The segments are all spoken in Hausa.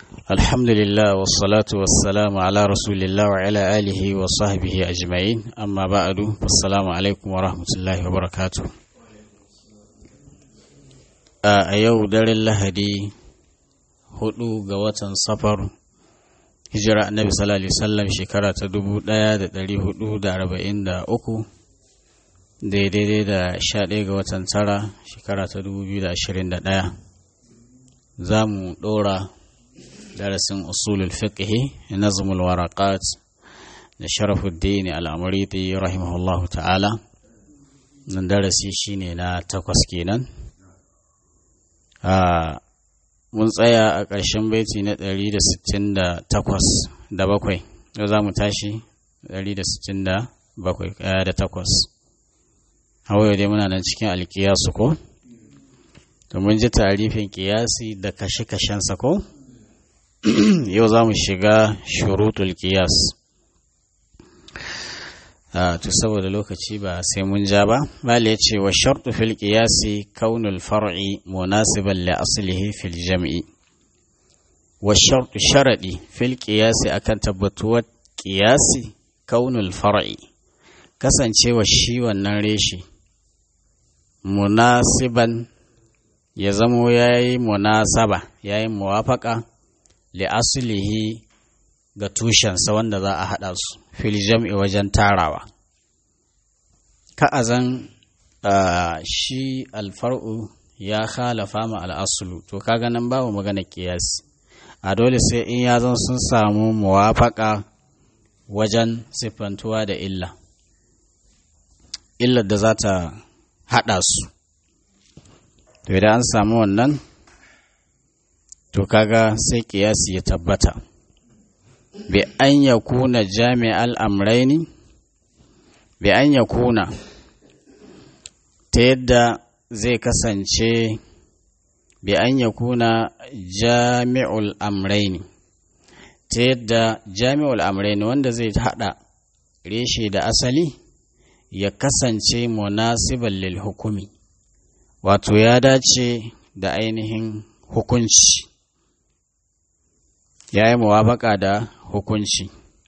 الحمد لله والصلاة والسلام على رسول الله وعلى آله وصحبه أجمعين أما بعد فالسلام عليكم ورحمة الله وبركاته a yau daren lahadi hudu ga watan safar hijira annabi sallallahu alaihi wasallam shekara ta dubu daya da dari hudu da arba'in da uku daidai da sha ɗaya ga watan tara shekara ta dubu biyu da ashirin da ɗaya za mu ɗora darasin usulul fiqhi nazmul waraqat da sharafuddin al'amuriti rahimahullahu ta'ala nan darasi shine na takwas kenan mun tsaya a ƙarshen baiti na 168 da bakwai yau za mu tashi 168 da takwas hawaye dai muna nan cikin alkiyasu ko mun ji tarifin kiyasi da kashe-kashensa ko yau za mu shiga shurutul kiyas to saboda lokaci ba sai mun ja ba bala ya ce wa shartu fil qiyasi kaunul far'i munasiban li aslihi fil jam'i wa shartu sharadi fil qiyasi akan tabbatuwar qiyasi kaunul far'i kasancewa shi wannan reshe munasiban ya zamo yayi munasaba yayi muwafaka li aslihi ga tushensa wanda za a haɗa su fil jam'i wajen tarawa ka'azan shi alfar'u ya khalafa ma al'asulu to kaga nan babu magana kiyasi a dole sai in ya zan sun samu muwafaka wajen siffantuwa da illa illar da za ta haɗa su to idan an samu wannan to kaga sai kiyasi ya tabbata bi an ya kuna jami'al amraini bi an ya kuna ta yadda zai kasance bi an ya kuna jami'ul amraini ta yadda jami'ul amraini wanda zai hada reshe da asali ya kasance munasiban lil hukumi wato ya dace da ainihin hukunci ya yi muwafaka da hukunci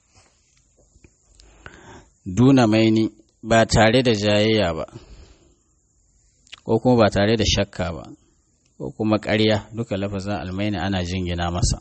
duna maini ba tare da jayayya ba ko kuma ba tare da shakka ba ko kuma ƙarya duka lafazin almaini ana jingina masa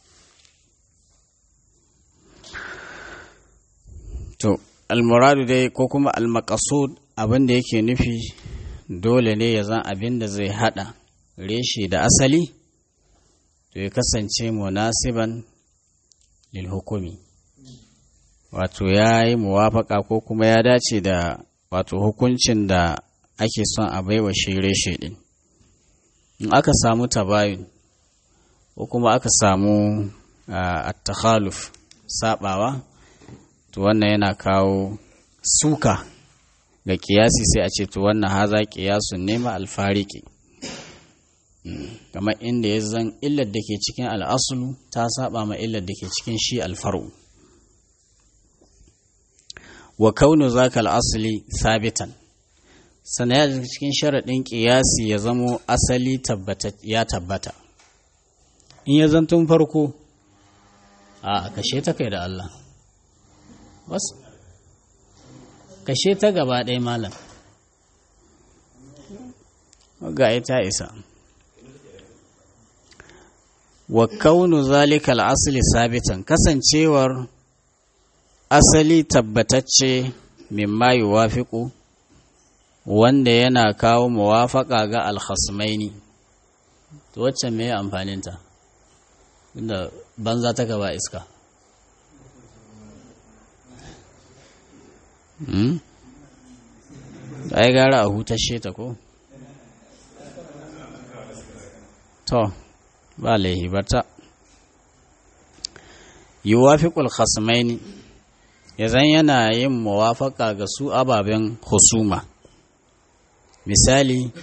to almuradu dai ko kuma almakasud abin da yake nufi dole ne ya zan abin da zai hada reshe da asali to ya kasance munasiban lil hukumi wato ya yi muwafaka ko kuma ya dace da wato hukuncin da ake son a baiwa shi reshe din in aka samu tabayun ko kuma aka samu at-takhaluf sabawa to wannan yana kawo suka ga kiyasi sai a ce to wannan haza kiyasun nema alfariki kamar inda ya zan illar da ke cikin al'asulu ta saba ma illar da ke cikin shi alfaru wa kaunu zaka al'asuli sabitan sana ya cikin sharaɗin ƙiyasi ya zamo asali ya tabbata in ya zan tun farko a kashe ta kai da Allah wasu kashe ta gaba ɗaya malam ga ita isa wa kaunu zalika al'asli sabitan kasancewar asali tabbatacce mimma yuwafiqu wanda yana kawo muwafaka ga alkhasmaini to wacce me amfaninta inda banza ta gaba iska hmm? ai gara a hutashe ta ko to ba laihi bata yuwafiqul khasmaini yazan yana yin muwafaka ga su ababen husuma misali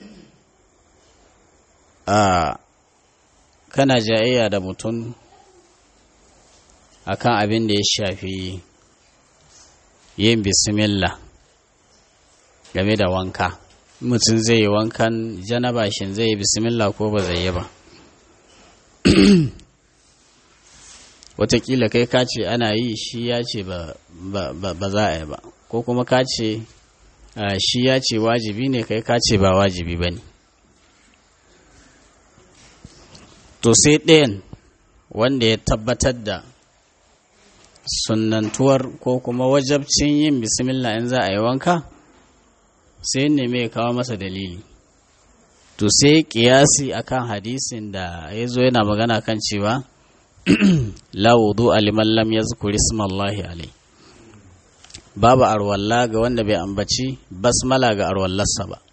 a kana jayayya da mutum akan abin da ya shafi yin bismillah game da wanka mutum zai yi wankan janaba shin zai yi bismillah ko ba zai yi ba watakila kai ka ce ana yi shi ya ce ba za a yi ba ko kuma ka ce shi ya ce wajibi ne kai ka ce ba wajibi ba ne to sai ɗayan wanda ya tabbatar da sunantuwar ko kuma wajabcin yin bismillah in za a yi wanka sai neme ya kawo masa dalili to sai kiyasi akan hadisin da ya zo yana magana kan cewa la wudu aliman lam yazkur ismallahi alai babu arwalla ga wanda bai ambaci basmala ga arwallarsa ba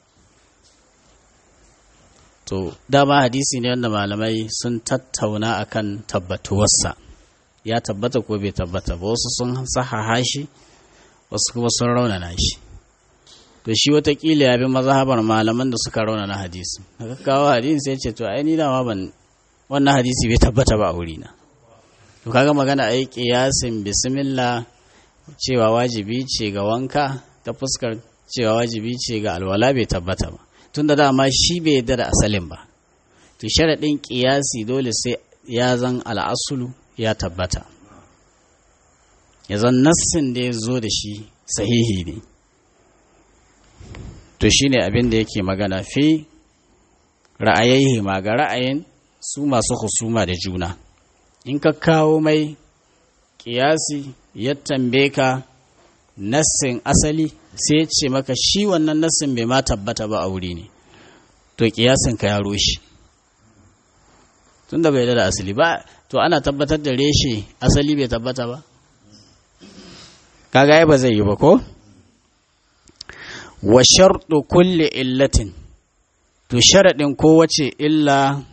to dama hadisi ne wanda malamai sun tattauna akan tabbatuwarsa ya tabbata ko bai tabbata ba wasu sun sahaha shi wasu kuma sun raunana shi to shi watakila ya bi mazhabar malaman da suka raunana hadisi daga kawo hadisi sai ce to ai ni dama ban wannan hadisi bai tabbata ba a wurina to kaga magana ai kiyasin bismillah cewa wajibi ce ga wanka ta fuskar cewa wajibi ce ga alwala bai tabbata ba tunda dama shi bai yarda da asalin ba to sharaɗin kiyasi dole sai ya zan al'asulu ya tabbata ya zan nassin da ya zo da shi sahihi ne to shine abin da yake magana fi ra'ayayi ma ga ra'ayin su masu husuma da juna in ka kawo mai kiyasi ya tambaye ka nassin asali sai ya ce maka shi wannan nassin bai ma tabbata ba a wuri ne to kiyasin ka ya rushe tunda bai da asali ba to ana tabbatar da reshe asali bai tabbata ba kaga ba zai yi ba ko wa sharɗu kulle illatin to sharaɗin kowace illa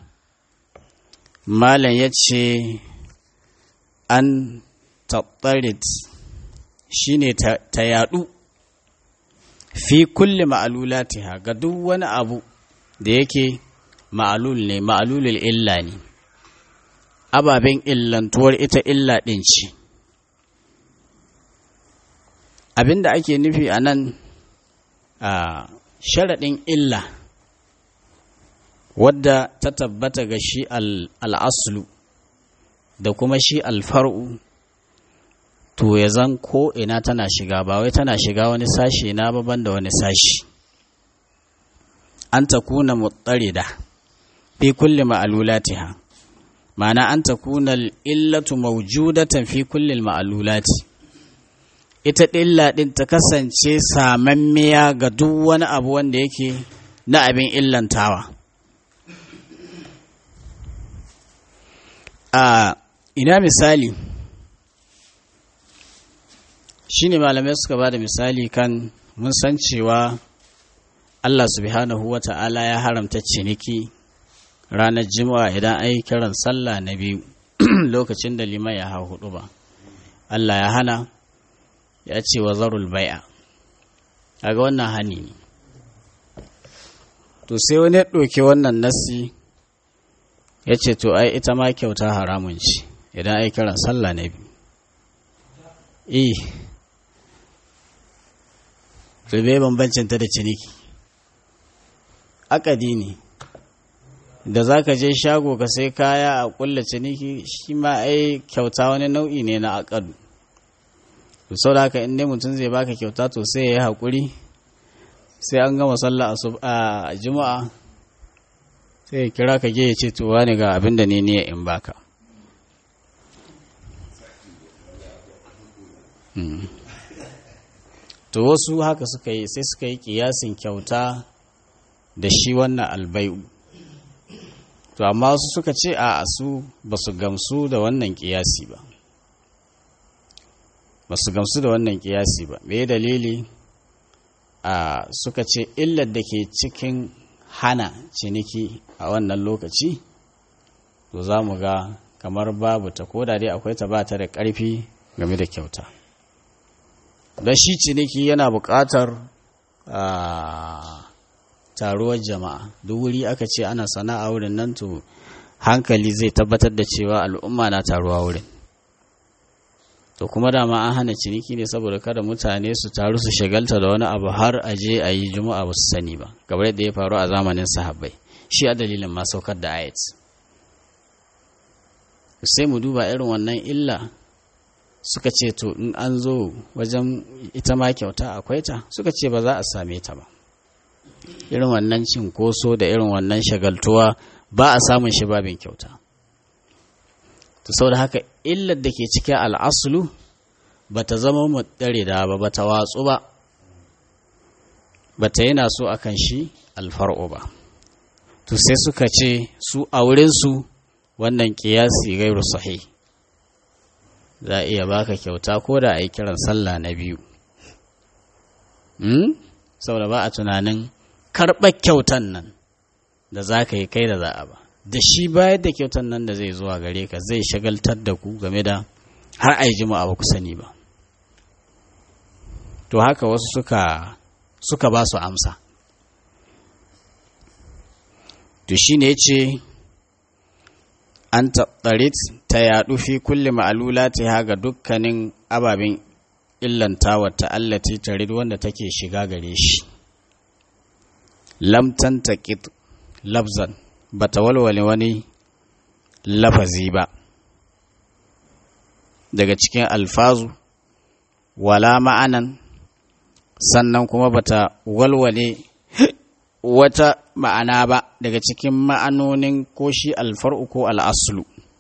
malam ya ce an taɓarit shi ne ta yaɗu fi kulle ma'alulatiha ga duk wani abu da yake ma'alul ne ma'alulul illa ne ababen illantuwar ita illa ɗin ce abinda ake nufi a nan a sharaɗin illa wadda ta tabbata ga shi al'aslu da kuma shi alfar'u to ya zan ko ina tana shiga ba wai tana shiga wani sashe na baban da wani sashi an ta kuna mutsarida fi kulli ma'alulatiha ma'ana an ta kuna illatu maujudatan fi kulli ma'alulati ita illa ɗin ta kasance samammiya ga duk wani abu wanda yake na abin illantawa a ina misali shine malamai suka ba da misali kan mun san cewa Allah subhanahu wa ta'ala ya haramta ciniki ranar jima'a idan ai kiran sallah na biyu lokacin da liman ya hau hudu ba Allah ya hana ya ce wa zarul bai'a kaga wannan hani ne to sai wani ya ɗauki wannan nasi ya ce to ai ita ma kyauta haramun ce idan ai kiran sallah na biyu eh to bai bambancin ta da ciniki akadi ne da za ka je shago ka sai kaya a kulla ciniki shi ma ai kyauta wani nau'i ne na akadu to sau da haka inda mutum zai baka kyauta to sai ya yi haƙuri sai an gama sallah a juma'a sai ya kira ka je ya ce to wani ga abin da ne ne in baka to wasu haka suka yi sai suka yi kiyasin kyauta da shi wannan albai'u to amma wasu suka ce a su ba su gamsu da wannan kiyasi ba ba su gamsu da wannan kiyasi ba me dalili a suka ce illar da ke cikin hana ciniki a wannan lokaci to za mu ga kamar babu ta koda dai akwai ta ba ta da ƙarfi game da kyauta don shi ciniki yana buƙatar taruwar jama'a duk wuri aka ce ana sana'a wurin nan to hankali zai tabbatar da cewa al'umma na taruwa wurin to kuma dama an hana ciniki ne saboda kada mutane su taru su shagalta da wani abu har a je a yi juma'a ba su sani ba kamar yadda ya faru a zamanin sahabbai shi a dalilin ma saukar da ayat sai mu duba irin wannan illa suka ce to in an zo wajen ita ma kyauta akwai ta suka ce ba za a same ta ba irin wannan cinkoso da irin wannan shagaltuwa ba a samun shi babin kyauta to saboda haka illar da ke cikin al'asulu ba ta zama mu dare da ba ba ta watsu ba ba ta yana so akan shi alfar'o ba to sai suka ce su a wurinsu wannan kiyasi gairu sahih za a iya baka kyauta ko da a yi kiran sallah na biyu saboda ba a tunanin karɓar kyautan nan da za ka yi kai da za a ba da shi bayar da kyautan nan da zai zuwa gare ka zai shagaltar da ku game da har a yi jima'a ba ku sani ba to haka wasu suka suka ba su amsa to shi ne ce an taɓarit ta yaɗu fi kulle ma'alula ta ga dukkanin ababen illanta wata allati tarid wanda take shiga gare shi lamtan taƙit labzan ba ta walwale wani lafazi ba daga cikin alfazu wala ma'anan sannan kuma ba ta walwale wata ma'ana ba daga cikin ma'anonin ko shi alfar'u ko al'aslu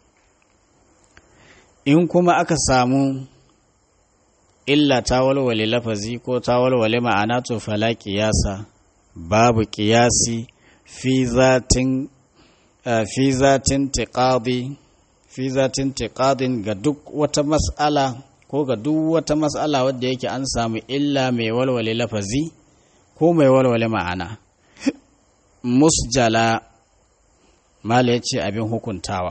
in kuma aka samu illa ta walwale lafazi ko ta walwale ma'ana to fala kiyasa babu kiyasi fi zatin fi zatin tiqadi fi zatin tiqadin ga duk wata mas'ala ko ga duk wata mas'ala wadda yake an samu illa mai walwale lafazi ko mai walwale ma'ana musjala mala ya ce abin hukuntawa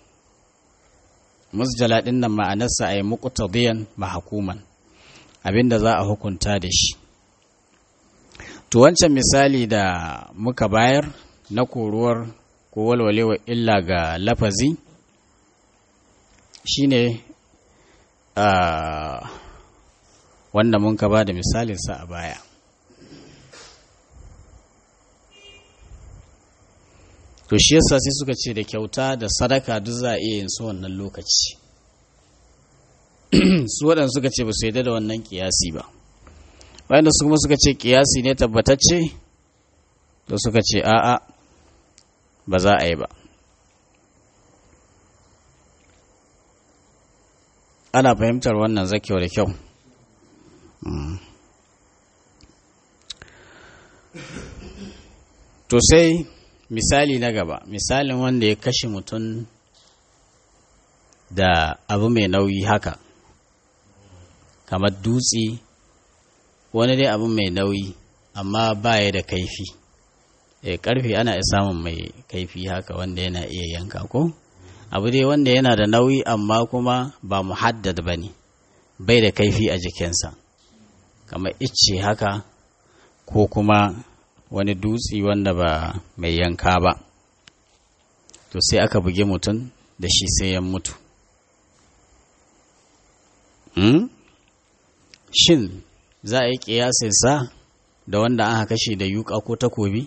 musjala ɗin nan ma'anarsa a yi muƙutadiyan mahakuman abin da za a hukunta da shi to wancan misali da muka bayar na koruwar ko walwalewa illa ga lafazi shine wanda mun ka ba da misalinsa a baya to shi yasa sai suka ce da kyauta da sadaka duk za a iya yin su wannan lokaci su waɗanda suka ce ba su yadda da wannan kiyasi ba wanda su kuma suka ce kiyasi ne tabbatacce da suka ce a'a ba za a yi ba ana fahimtar wannan zakewa da kyau to sai misali na gaba misalin wanda ya kashe mutum da abu mai nauyi haka kamar dutse wani dai abu mai nauyi amma baya da kaifi e karfe ana iya samun mai kaifi haka wanda yana iya yanka ko abu dai wanda yana da nauyi amma kuma ba muhaddad ba ne bai da kaifi a jikinsa kamar icce haka ko kuma wani dutse wanda ba mai yanka ba to sai aka buge mutum da shi sai ya mutu hmm? shin za a yi ƙiyasinsa da wanda aka kashe da yuka ko takobi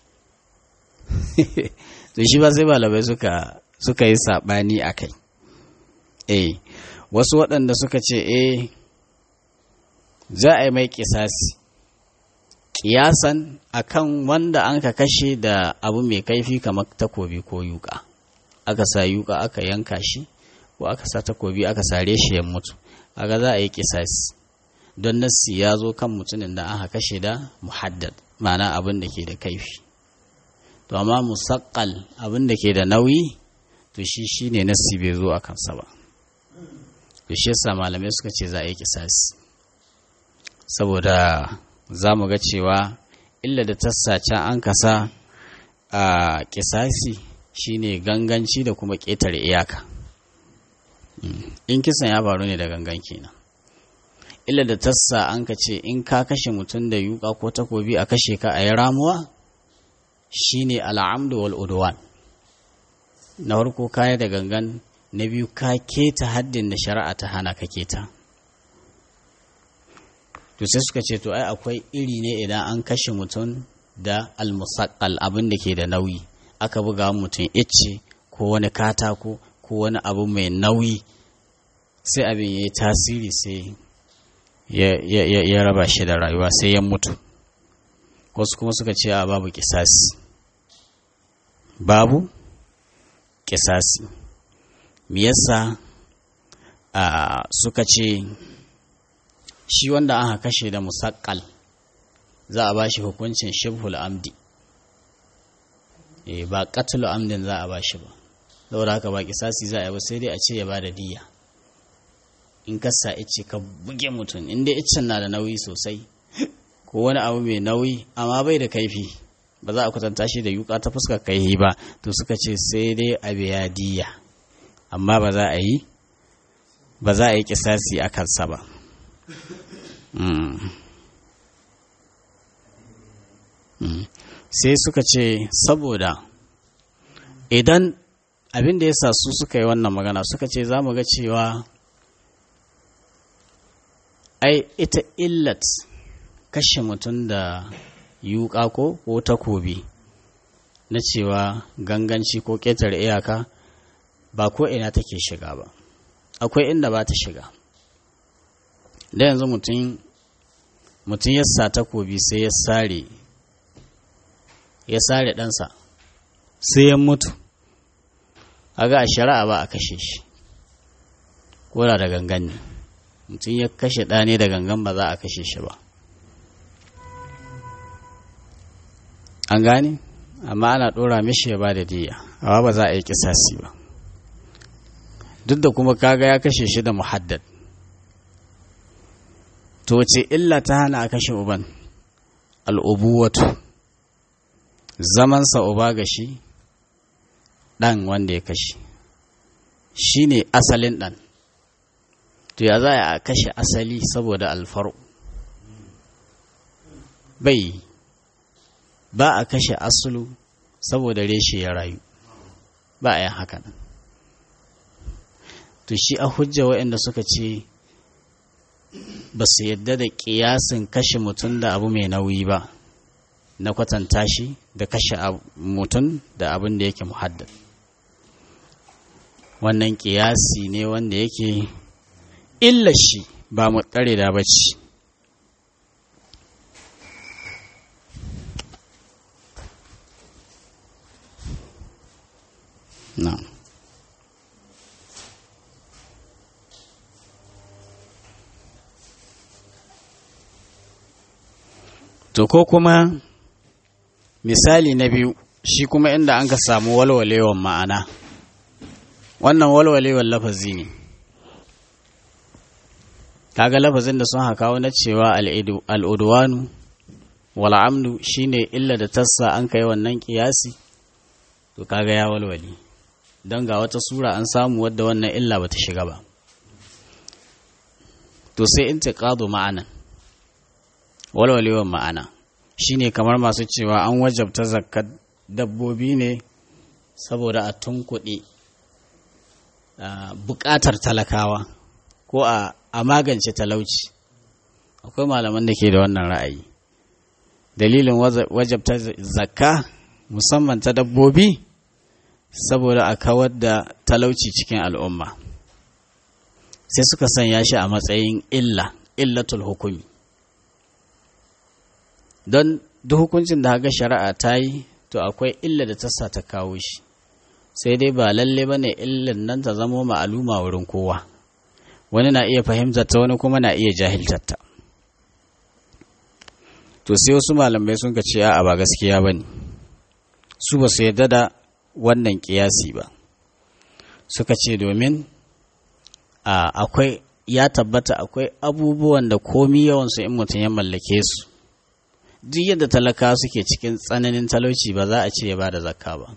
to shi ba sai malamai suka suka yi saɓani a kai eh wasu waɗanda suka ce eh za a yi mai ƙisasi kiyasan akan wanda an ka kashe da abu mai kaifi kamar takobi ko yuka aka sa yuka aka yanka shi ko aka sa takobi aka sare shi ya mutu aga za a yi kisasi don nassi ya zo kan mutumin da aka kashe da muhaddad ma'ana abin da ke da kaifi to amma musaqqal abin da ke da nauyi to shi shine nassi bai zo a kansa ba to shi yasa malamai suka ce za a yi kisasi saboda za mu ga cewa illa da tassace an kasa a kisasi shine ganganci da kuma ƙetare iyaka in kisan ya faru ne da gangan kenan illa da tassa an ka ce in ka kashe mutum da yuka ko takobi a kashe ka a yi ramuwa shine al'amdu wal udwan na farko kaya da gangan na biyu ka keta haddin da shari'a ta hana ka keta to sai suka ce to ai akwai iri ne idan an kashe mutum da almusaqqal abin da ke da nauyi aka buga mutum icce ko wani katako ko wani abu mai nauyi sai abin ya yi tasiri sai ya raba shi da rayuwa sai ya mutu wasu kuma suka ce a babu kisasi babu kisasi me yasa a suka ce shi wanda aka kashe da musakkal za a ba shi hukuncin shibhul amdi e ba qatlu amdin za a ba shi ba saboda haka ba kisasi za a yi ba sai dai a ce ya ba da diya in ka sa ice ka buge mutum in dai icen na da nauyi sosai ko wani abu mai nauyi amma bai da kaifi ba za a kwatanta shi da yuka ta fuskar kaihi ba to suka ce sai dai a biya diya amma ba za a yi ba za a yi kisasi a kansa ba sai suka ce saboda idan abin da ya sa su suka yi wannan magana suka ce za mu ga cewa ai ita illat kashe mutum da yuka ko ko takobi na cewa ganganci ko ƙetare iyaka ba ko ina take shiga ba akwai inda ba ta shiga da yanzu mutum mutum ya sa takobi sai ya sare ya sare ɗansa sai ya mutu aga a shari'a ba a kashe shi kora da gangan ne mutum ya kashe ɗa ne da gangan ba za a kashe shi ba an gane amma ana ɗora mishi ya ba da diya amma ba za a yi kisasi ba duk da kuma kaga ya kashe shi da muhaddad to ce illa ta hana a kashe uban al'ubuwatu zamansa uba ga shi ɗan wanda ya kashe shi ne asalin ɗan to ya za a kashe asali saboda alfaru bai ba a kashe asulu saboda reshe ya rayu ba a yin haka nan to shi a hujja waɗanda suka ce ba su yadda da ƙiyasin kashe mutum da abu mai nauyi ba na kwatanta shi da kashe mutum da abin da yake muhaddad wannan ƙiyasi ne wanda yake illa shi ba mu tsare da bacci na'am To ko kuma misali na biyu shi kuma inda an ka samu walwalewan ma'ana wannan walwalewan lafazi ne kaga lafazin da sun haka na cewa al'udwanu wal'amnu shine illa da tassa an kai wannan kiyasi to kaga ya walwale don ga wata sura an samu wadda wannan illa bata shiga ba to sai in ma'anan walwalewan ma'ana shine kamar masu cewa an wajabta zakkar dabbobi ne saboda a tunkuɗe buƙatar talakawa ko a magance talauci akwai malaman da ke da wannan ra'ayi dalilin wajabta zakka musamman ta dabbobi saboda a kawar da talauci cikin al'umma sai suka sanya shi a matsayin illa illatul hukumi don duk hukuncin da haka shari'a ta yi to akwai illa da ta sa ta kawo shi sai dai ba lalle ba ne illan nan ta zamo ma'aluma wurin kowa wani na iya fahimtar ta wani kuma na iya jahiltar ta to sai wasu malamai sun ka ce a ba gaskiya ba ne su ba su yarda da wannan kiyasi ba suka ce domin akwai ya tabbata akwai abubuwan da komi yawansu in mutum ya mallake su duk yadda talaka suke cikin tsananin talauci ba za a ce ya ba da zakka ba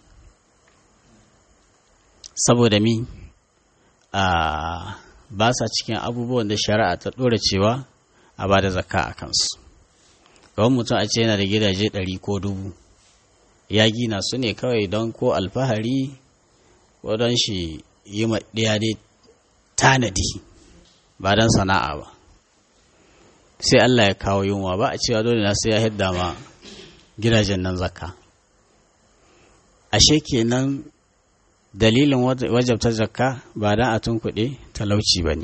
saboda mi a ba sa cikin abubuwan da shari'a ta ɗora cewa a ba da zakka a kansu kawai mutum a ce yana da gidaje ɗari ko dubu ya gina su ne kawai don ko alfahari ko don shi yi ɗaya dai tanadi ba don sana'a ba sai Allah ya kawo yunwa ba a cewa dole na sai ya hidda ma gidajen nan zakka ashe kenan dalilin wajabta zakka ba dan a tunkuɗe talauci ba ne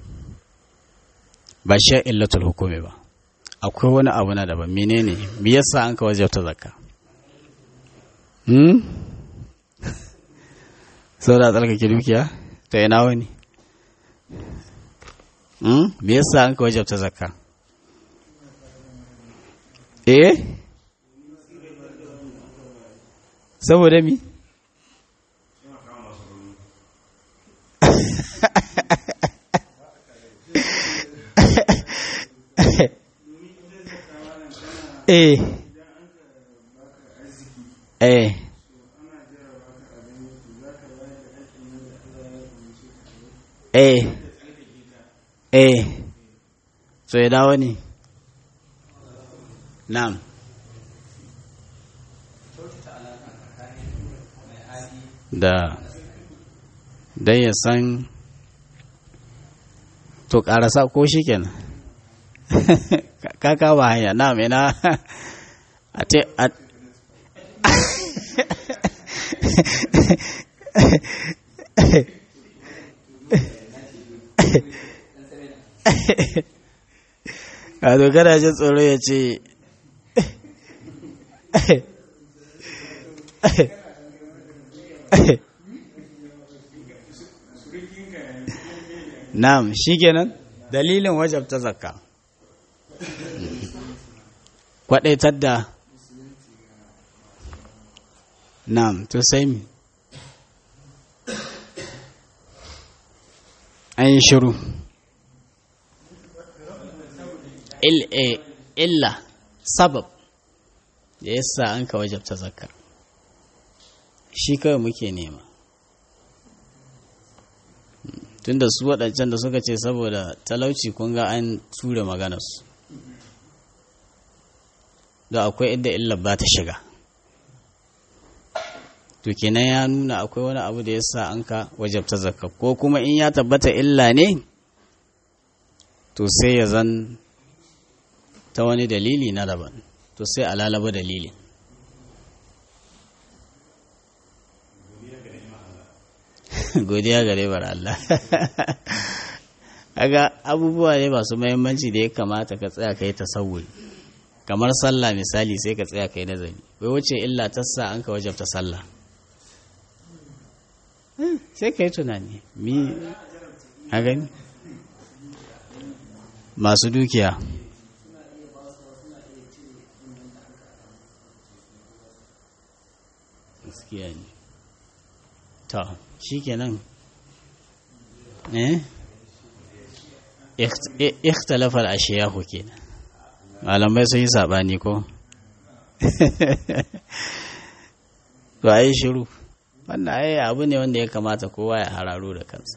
ba shi illatul hukumi ba akwai wani abu na daban menene me yasa an ka wajabta zakka hmm sau da tsarkake dukiya to ina wani hmm me yasa an ka wajabta zakka eh saboda mi eh eh eh eh so ya dawo ne na'am da dan ya san to karasa ko shi kenan kaka ba hanya na mena a te a a dogara jin tsoro ya ce Na'am, shikenan dalilin wajabta zakka. Kwadaitar da Na'am, to sai mi. An yi shiru. Illa, sabab da yasa an ka wajabta zakka. Shi kawai muke nema. tunda su waɗancan da suka ce saboda talauci kun ga an ture maganarsu da akwai inda illa ba ta shiga to kenan ya nuna akwai wani abu da ya sa an ka wajabta zakka ko kuma in ya tabbata illa ne to sai ya zan ta wani dalili na daban to sai a lalaba dalilin godiya gare bar Allah aga abubuwa ne masu mahimmanci da ya kamata ka tsaya kai tasawuri kamar sallah misali sai ka tsaya kai nazari wai wace illa ta sa an ka wajabta sallah sai ka yi tunani mi a gani masu dukiya gaskiya ne to shi kenan eh ikhtalafar ashiyahu kenan malamai sun yi sabani ko to ai shiru wannan ai abu ne wanda ya kamata kowa ya hararo da kansa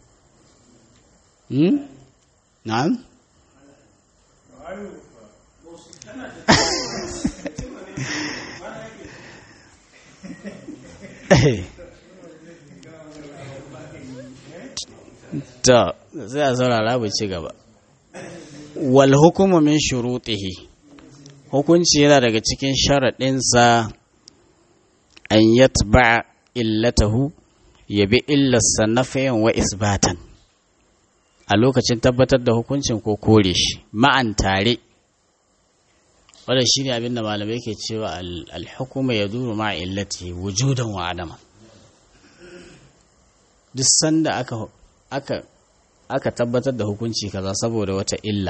hmm na'am to sai a saurara bu ci gaba wal hukumu min shurutihi hukunci yana daga cikin sharaɗinsa an yatba illatahu ya bi illarsa nafiyan wa isbatan a lokacin tabbatar da hukuncin ko kore shi ma'an tare wadda shi ne abinda malamai ke cewa alhukuma ya duru ma illati wujudan wa adama duk sanda aka aka aka tabbatar da hukunci kaza saboda wata illa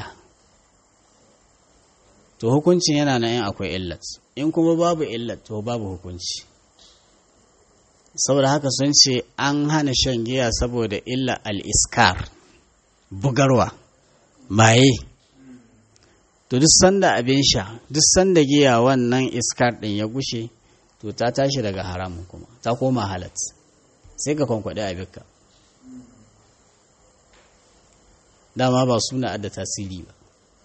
to hukuncin yana nan in akwai illat in kuma babu illat to babu hukunci saboda haka sun ce an hana shan giya saboda illa al-iskar bugarwa maye to duk sanda abin sha duk sanda giya wannan iskar din ya gushe to ta tashi daga haramun kuma ta koma halat sai ka kwankwaɗe abinka dama ba suna da tasiri ba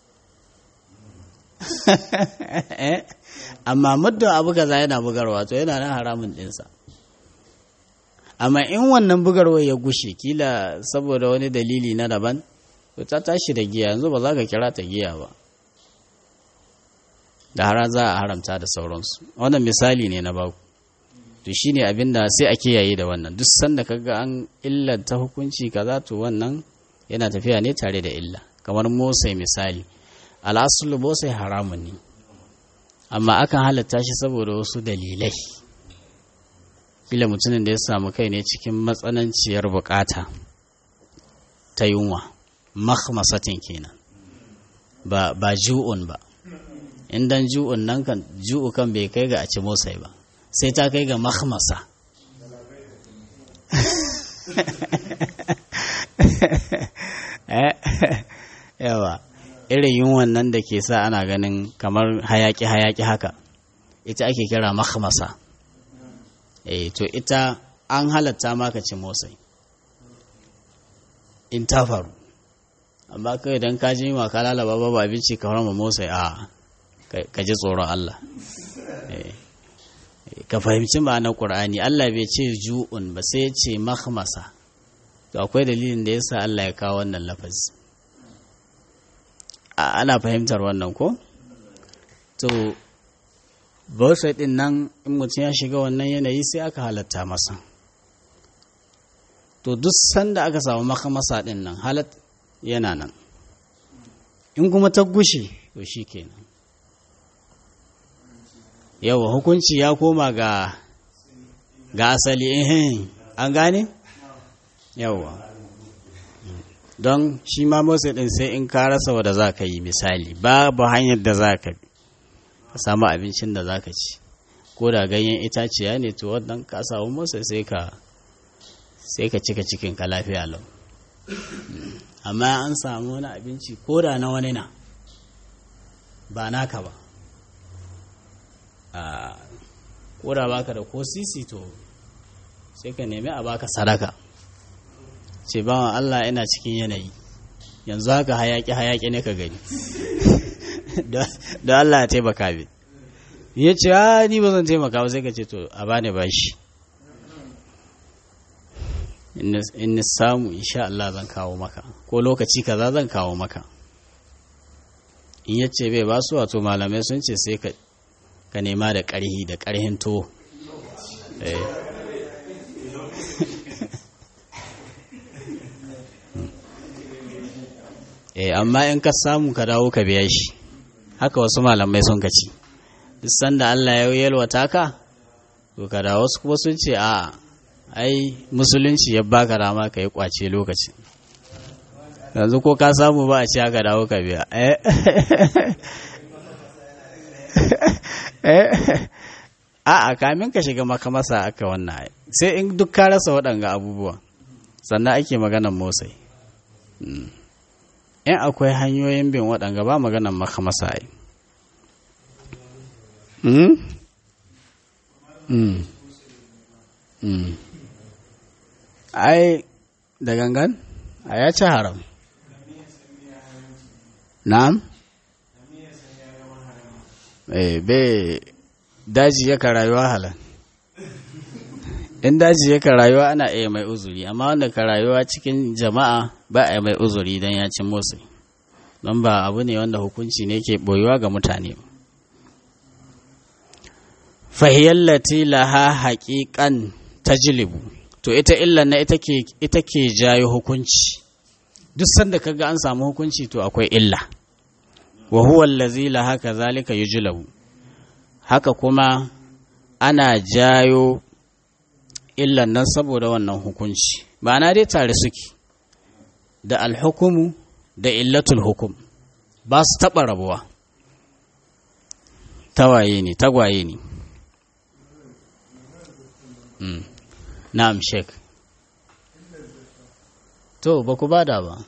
amma muddin abu kaza yana bugarwa to yana nan haramun ɗinsa amma in wannan bugarwa ya gushe kila saboda wani dalili na daban to ta tashi da giya yanzu ba za ka kira ta giya ba da har za a haramta da sauransu wannan misali ne na baku to shine abin da sai a kiyaye da wannan duk sanda kaga an illanta hukunci kaza to wannan yana tafiya ne tare da illa kamar motsai misali al'asulu motsai haramun ne amma akan halatta shi saboda wasu dalilai kila mutumin da ya samu kai ne cikin matsananciyar bukata ta yunwa makhmasatin kenan ba ba ju'un ba indan ju'un nan kan ju'u kan bai kai ga a ci motsai ba sai ta kai ga makhmasa yawa irin yunwan nan da ke sa ana ganin kamar hayaki-hayaki haka ita ake kira makhmasa eh to ita an halatta maka ci motsai in ta faru amma kai idan ka ji ma ka lalaba babu abinci ka harama motsai a ka ji tsoron Allah ka fahimci ma'anar Qur'ani Allah bai ce ju'un ba sai ya ce makhmasa to akwai dalilin da yasa Allah ya kawo wannan lafazi ana fahimtar wannan ko to bautai din nan in mutum ya shiga wannan yanayi sai aka halatta masa to duk sanda aka samu makamasa din nan halat yana nan in kuma ta gushe to shi kenan yawa hukunci ya koma ga ga asali ehem an gane yawa don shi ma motsa din sai in ka rasa wadda za ka yi misali babu hanyar da za ka bi ka samu abincin da za ka ci ko da ganyen itaciya ne to wannan ka samu motsa sai ka sai ka cika cikin ka lafiya lau amma an samu wani abinci ko da na wani na ba naka ba ko da baka da ko sisi to sai ka nemi a baka sadaka ce bawan Allah ina cikin yanayi yanzu haka hayaki hayaki ne ka gani da Allah ya taimaka bi ya ce a ni ba zan taimaka ba sai ka ce to a bani bashi in ni samu insha Allah zan kawo maka ko lokaci kaza zan kawo maka in ya ce bai basu wato malamai sun ce sai ka nema da ƙarhi da ƙarhin to eh amma in ka samu ka dawo ka biya shi haka wasu malamai sun kaci duk sanda Allah ya yalwata ka to ka dawo wasu kuma sun ce a ai musulunci ya baka dama ka yi kwace lokaci yanzu ko ka samu ba a ce haka dawo ka biya a a kamin ka shiga makamasa aka wannan sai in duk ka rasa waɗanga abubuwa sannan ake maganan motsai in akwai hanyoyin bin waɗanga ba maganan makamasa ai ai da gangan a ya ci haram na'am eh bai daji yaka rayuwa halan in daji yaka rayuwa ana iya mai uzuri amma wanda ka rayuwa cikin jama'a ba a mai uzuri don ya ci motsi don ba abu ne wanda hukunci ne ke boyuwa ga mutane fahiyallati laha haƙiƙan tajlibu to ita illan na ita ke jayo hukunci duk sanda kaga an samu hukunci to akwai illa wa huwa allazi laha kazalika yujlabu haka kuma ana jayo illan nan saboda wannan hukunci ma'ana dai tare suke da alhukumu da illatul hukum ba su taɓa rabuwa tawaye ne tagwaye ne na'am shek to ba ku bada ba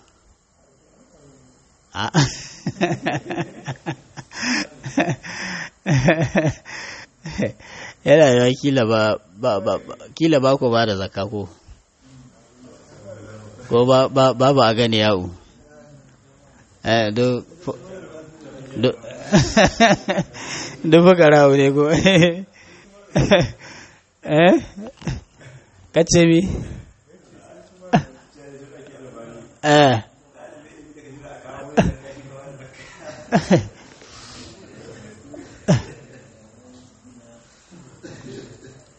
yana yawa kila ba kila ba ku ba da zakka ko ko ba ba a gani yawo eh do do do fakara ne ko eh kace mi eh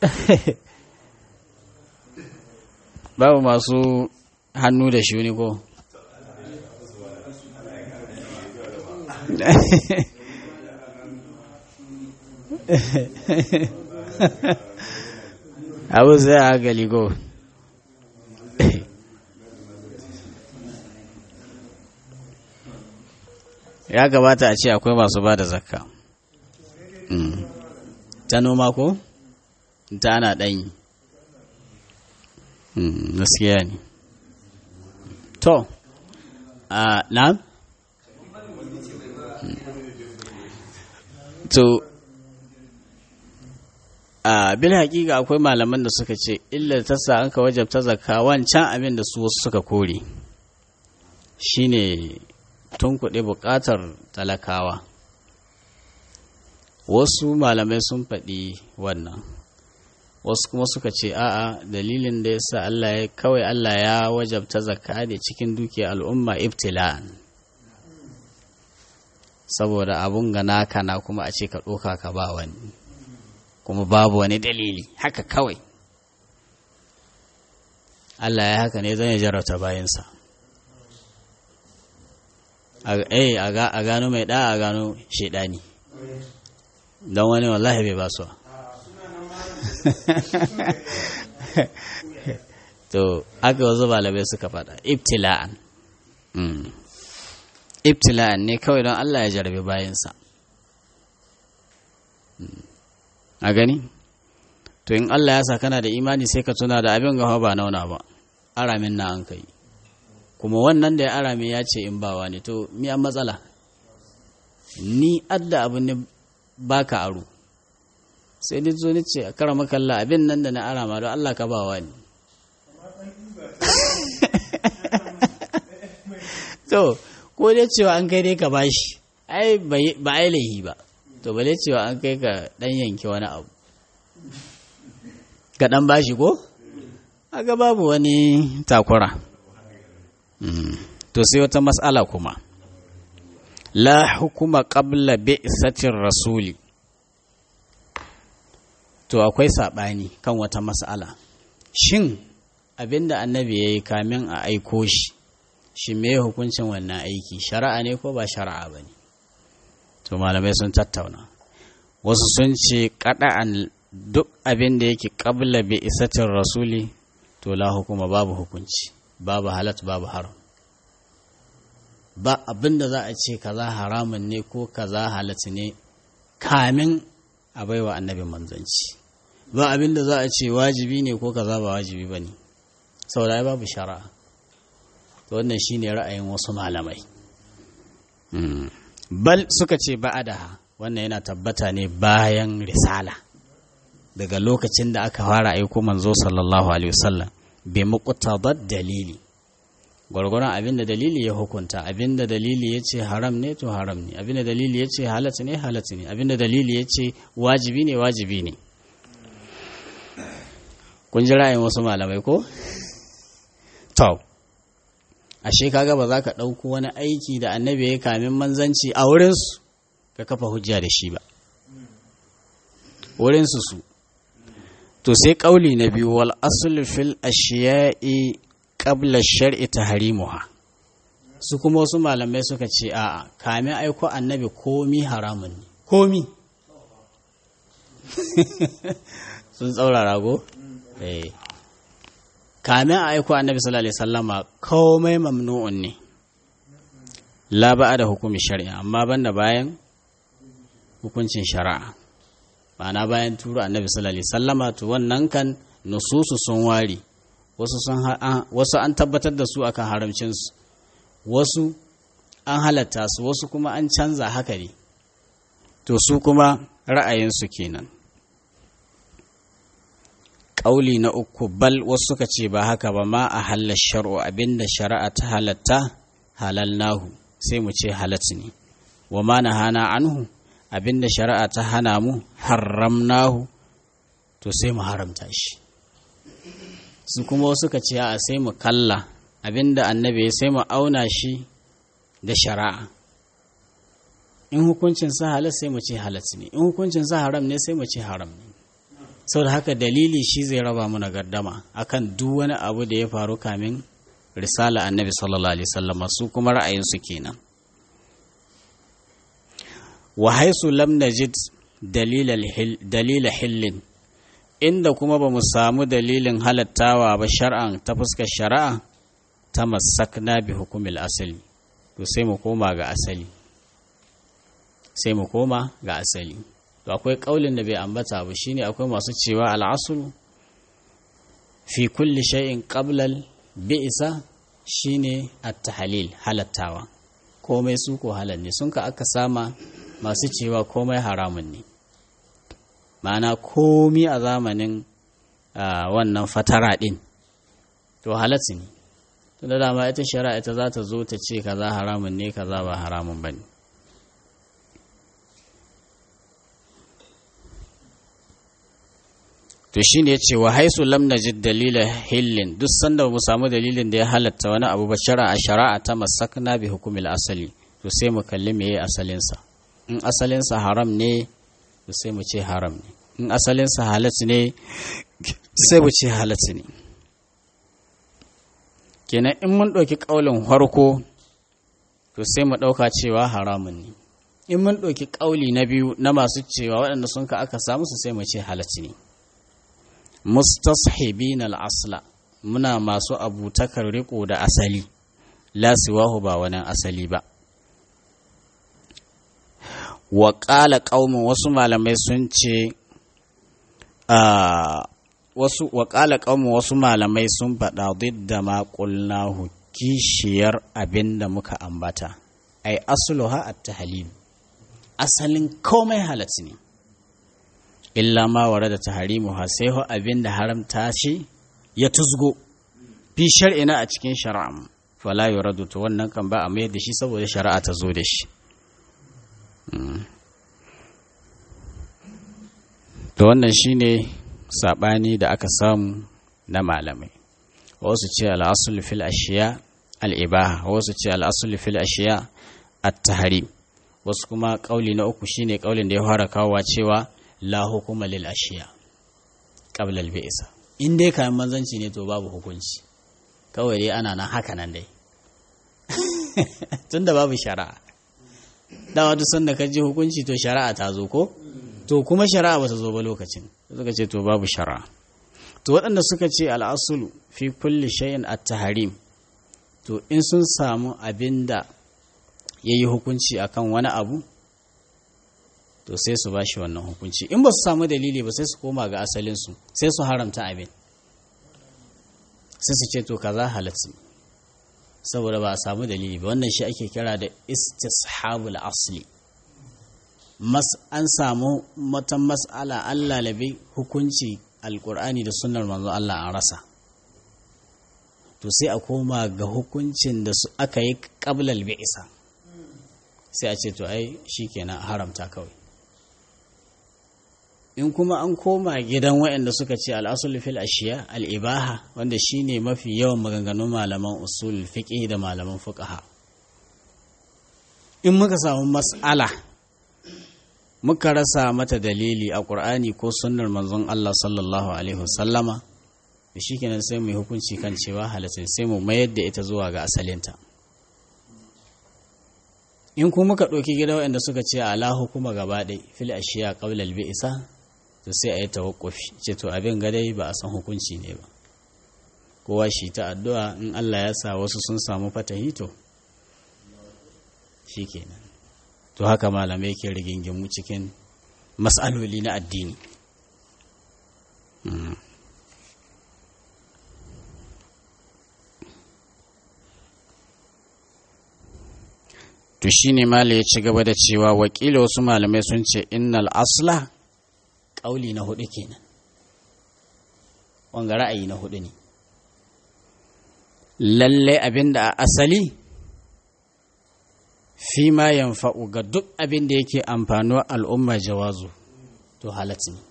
babu masu hannu da shuni ko abu zai a galigo ya gabata a ce akwai masu ba da zakka ta noma ko ta ana ɗanyi gaskiya ne to a na to a bil haƙiƙa akwai malaman da suka ce illa ta sa an ka wajabta zakka wancan abin da su wasu suka kore shine tun kuɗi buƙatar talakawa wasu malamai sun faɗi wannan wasu kuma suka ce a'a dalilin da ya sa Allah ya kawai Allah ya wajabta zakka ne cikin dukiyar al'umma ibtila'an saboda abun ga naka na kuma a ce ka ɗoka ka ba wani kuma babu wani dalili haka kawai Allah ya haka ne zan ya jarrata bayansa a gano mai ɗa a gano shaidani don wani wallahi bai ba su to aka wasu balabai suka faɗa ibtila'an ibtila'an ne kawai don Allah ya jarabe bayansa a gani to in Allah ya sa kana da imani sai ka tuna da abin gawa ba nauna ba aramin na an kai kuma wannan da ya arame ya ce in bawa ne to mi an matsala ni adda abin ne baka aro sai ni zo ni ce a kara makalla abin nan da na arama don Allah ka bawa ne to ko dai cewa an kai dai ka bashi ai ba ai laihi ba to bale cewa an kai ka dan yanke wani abu ka dan bashi ko aga babu wani takura to sai wata mas'ala kuma la hukuma qabla bi'satir rasuli to akwai sabani kan wata mas'ala shin abinda annabi yayi kamin a aiko shi shi me hukuncin wannan aiki shari'a ne ko ba shari'a bane to malamai sun tattauna wasu sun ce kada'an duk abin da yake qabla bi'satir rasuli to la hukuma babu hukunci babu halat babu haram ba abin da za a ce kaza haramun ne ko kaza halat ne kamin a baiwa annabi manzanci ba abin da za a ce wajibi ne ko kaza ba wajibi ba ne saboda babu shari'a to wannan shine ra'ayin wasu malamai bal suka ce ba'adaha wannan yana tabbata ne bayan risala daga lokacin da aka fara aiko manzo sallallahu alaihi wasallam bi muqtadad dalili gwargwaron abinda dalili ya hukunta abinda dalili ya ce haram ne to haram ne abinda dalili ya ce halatta ne halatta ne abinda dalili ya ce wajibi ne wajibi ne kun ji ra'ayin wasu malamai ko to ashe kaga ba za ka ɗauko wani aiki da annabi ya kamin manzanci a wurinsu ka kafa hujja da shi ba wurinsu su to sai ƙauli na biyu wal aslu fil ashiya'i qabla shar'i tahrimuha su kuma wasu malamai suka ce a'a kamin aiko annabi komi haramun ne komi sun tsaurara go eh kamin a aiko annabi sallallahu alaihi wasallama komai mamnu'un ne la ba'a da hukumi shari'a amma banda bayan hukuncin shari'a ma'ana bayan turo annabi sallallahu alaihi wasallama to wannan kan nususu sun wari wasu sun wasu an tabbatar da su akan haramcin su wasu an halatta su wasu kuma an canza haka ne to su kuma ra'ayinsu kenan ƙauli na uku bal wasu suka ce ba haka ba ma a halar shar'u abinda shari'a ta halatta halal nahu sai mu ce halat ne wa ma na hana anhu abinda shari'a ta hana mu haram nahu to sai mu haramta shi su kuma wasu suka ce a sai mu kalla abinda annabi sai mu auna shi da shari'a in hukuncin sa halat sai mu ce halat ne in hukuncin sa haram ne sai mu ce haram ne saboda haka dalili shi zai raba mana gardama akan duk wani abu da ya faru kamin risala annabi sallallahu alaihi wasallam su kuma ra'ayinsu kenan wa haisu lam najid dalila hillin inda kuma ba mu samu dalilin halattawa ba shar'an ta fuskar shari'a ta masakna bi hukumil asali to sai mu koma ga asali sai mu koma ga asali to akwai kaulin da bai ambata ba shine akwai masu cewa al'asulu fi kulli shay'in qabla bi'sa shine at-tahlil halattawa komai su ko halal ne sun ka aka sama masu cewa komai haramun ne ma'ana komi a zamanin wannan fatara din to halatsi ne to da dama ita shari'a ita za ta zo ta ce kaza haramun ne kaza ba haramun bane to shi ne ya ce wa haisu lam najid dalila hillin duk sanda mu samu dalilin da ya halatta wani abu ba shari'a shari'a ta masakna bi hukumil asali to sai mu kalli meye asalinsa in asalinsa haram ne to sai mu ce haram ne in asalinsa halat ne sai mu ce halat ne kenan in mun ɗauki ƙaulin harko to sai mu ɗauka cewa haramun ne in mun ɗauki ƙauli na biyu na masu cewa waɗanda sun ka aka samu su sai mu ce halat ne mustashibin al'asla muna masu abutakar riko da asali la siwahu ba wani asali ba wa ƙala ƙaumin wasu malamai sun ce wasu wa ƙala ƙaumin wasu malamai sun faɗa da ma ƙulnahu kishiyar abin da muka ambata ai asluha at-tahlil asalin komai halatta ne illa ma ware da taharimu ha sai ho abin da haramta shi ya tuzgo fi shar'ina a cikin shari'a fala yuradu to wannan kan ba a mayar da shi saboda shari'a ta zo da shi to wannan shine sabani da aka samu na malamai wasu ce al'asul fil ashiya al'ibaha wasu ce al'asul fil ashiya at-tahrim wasu kuma kauli na uku shine kaulin da ya fara kawowa cewa la hukuma lil ashiya qabla al bi'sa in dai kayan manzanci ne to babu hukunci kawai dai ana nan haka nan dai tunda babu shari'a dawa duk sanda ka ji hukunci to shari'a ta zo ko to kuma shari'a ba ta zo ba lokacin suka ce to babu shari'a to waɗanda suka ce al'asulu fi kulli shay'in at-tahrim to in sun samu abinda yayi hukunci akan wani abu to sai su bashi wannan hukunci in ba su samu dalili ba sai su koma ga asalinsu sai su haramta abin sai su ce to kaza halatta saboda ba a samu dalili ba wannan shi ake kira da istishabul asli mas an samu matan mas'ala an lalabe hukunci alkur'ani da sunnar manzo Allah an rasa to sai a koma ga hukuncin da su aka yi qablal bi'sa sai a ce to ai shikenan haramta kawai in kuma an koma gidan waɗanda suka ce al'asul fil ashiya al'ibaha wanda shine mafi yawan maganganun malaman usul fiqh da malaman fuqaha in muka samu mas'ala muka rasa mata dalili a ƙur'ani ko sunnar manzon Allah sallallahu alaihi wasallama da shikenan sai mu hukunci kan cewa halatta sai mu mayar da ita zuwa ga asalinta in kuma muka ɗauki gida waɗanda suka ce ala hukuma gaba ɗai fil ashiya qabla al bi'sa to sai a yi tawakkufi ce to abin gadai ba a san hukunci ne ba kowa shi ta addu'a in Allah ya sa wasu sun samu fatahi to shikenan to haka malamai ke rigingimu cikin mas'aloli na addini to shine malai ya ci gaba da cewa wakila wasu malamai sun ce innal asla ƙauli na hudu kenan wanga ra'ayi na hudu ne lalle abin da a asali fi ma yanfa'u ga duk abin da yake amfanuwa al'umma jawazu to halatta ne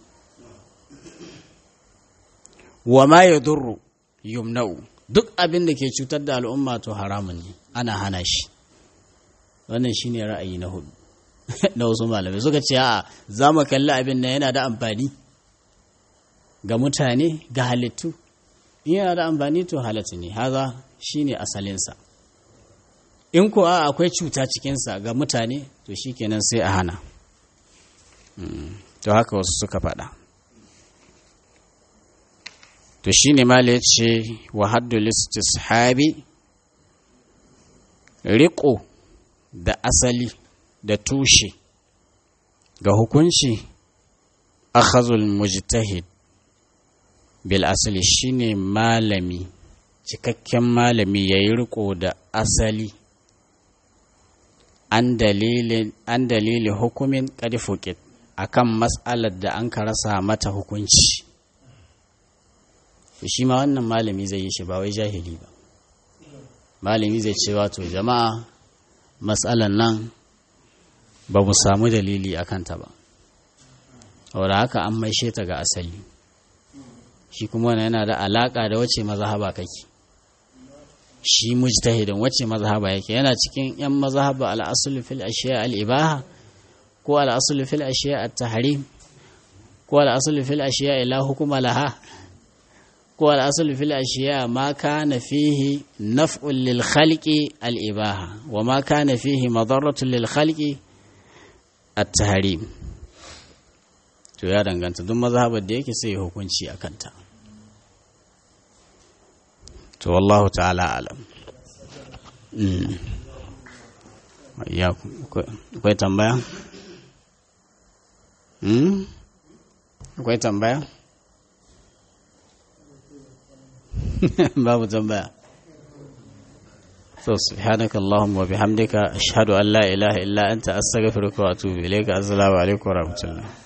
wa ma ya durru yumna'u duk abin da ke cutar da al'umma to haramun ne ana hana shi wannan shine ra'ayi na hudu na wasu malamai suka ce a za mu kalli abin nan yana da amfani ga mutane ga halittu in yana da amfani to halatta ne haza shine asalinsa in ko a akwai cuta cikinsa ga mutane to shikenan sai a hana to haka wasu suka faɗa to shine mala ya ce wa haddul istishabi riƙo da asali da tushe ga hukunci akhazul mujtahid bil asali shine malami cikakken malami ya yi riko da asali an dalilin hukumin ƙarfuƙit a kan matsalar da an rasa mata hukunci shi ma wannan malami zai yi shi ba wai jahili ba malami zai ce wato jama'a matsalar nan ba mu samu dalili a kanta ba wadda haka an maishe ta ga asali shi kuma wannan yana da alaƙa da wace mazhaba kake shi mujtahidin wace mazhaba yake yana cikin yan mazhaba al-asl fil ashiya al-ibaha ko al-asl fil ashiya at-tahrim ko al-asl fil ashiya la hukuma laha ko al-asl fil ashiya ma kana fihi naf'un lil khalqi al-ibaha wa ma kana fihi madarratun lil khalqi at-tahrim to ya danganta duk mazhabar da yake sai hukunci akan ta to wallahu ta'ala alam ya akwai tambaya akwai tambaya babu tambaya so subhanaka allahumma wa bihamdika ashhadu an la ilaha illa anta astaghfiruka wa atubu ilayka assalamu alaikum wa rahmatullah